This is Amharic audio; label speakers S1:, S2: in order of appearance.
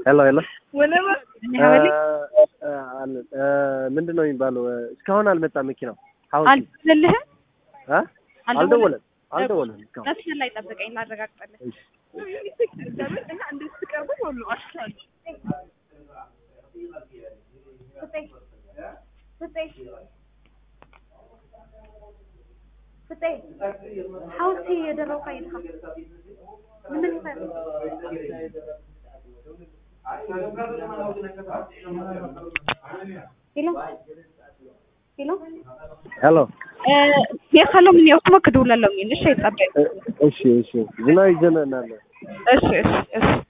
S1: ሄሎ ሄሎ
S2: ሀበሌ
S1: ምንድን ነው የሚባለው? እስካሁን አልመጣም መኪናው። ሀውሲ
S2: አልደወለልህም?
S1: አ? አልደወለም አልደወለም እስካሁን።
S2: መስመር ላይ ጠብቀኝ ላረጋግጥልህ።
S1: እሺ
S2: ሀውሲ የደረው ፋይልካ ምን ይፈል ሄሎ ሄሎ
S1: ሄሎ
S2: የካለው ምን ያው kuma ka dawlan lamin shi tsabe
S1: እሺ እሺ ዝናብ ይዘንብናል።
S2: እሺ እሺ እሺ